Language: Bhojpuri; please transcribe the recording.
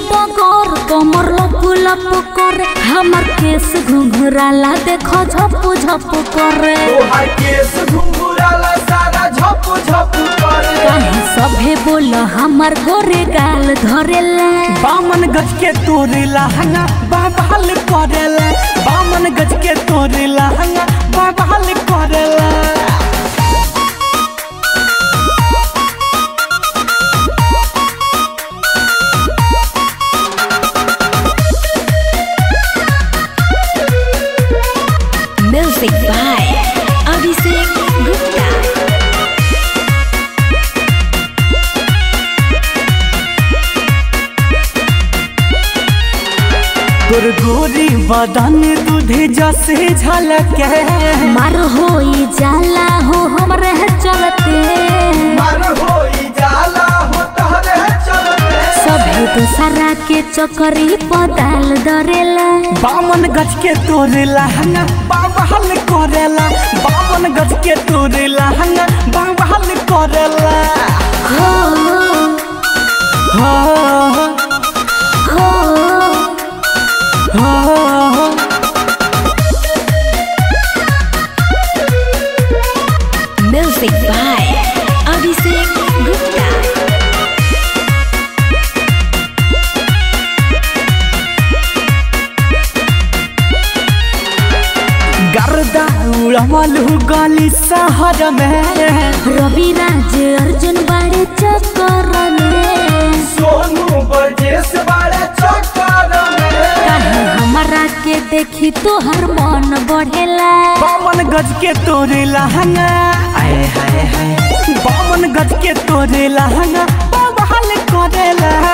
डगर कमर लप लप करे हमर केस घुंघराला देखो झप झप करे तोहार केस घुंघराला सारा झप झप करे काहे सभे बोल हमर गोरे गाल धरेला बामन गज के तोरे लहंगा बाबाल करेला बामन गज के तोरे लहंगा बाबाल करेला म्यूजिक बाय अभिषेक गुप्ता तोर गोरी बदन दूधे जसे झलके मार होई जाला हो हमरे चलते मर होई जाला हो तहरे चलते सभे दूसरा के चकरी पदाल दरेला बामन गज के तोरे लहंगा बाबाल करेला बामन गज के तोरे लहंगा बाबाल करेला हो हो हो हो म्यूजिक बाय अभिषेक गुप्ता गर्दा उड़वल गली शहर में रवि राज अर्जुन बाड़े चक्कर में सोनू बरजेस बारे चक्कर में काहे हमरा के देखी तोहर मन बढ़ेला बामन गज के तोरे लहंगा आए हाय हाय बामन गज के तोरे लहंगा बाबाल करेला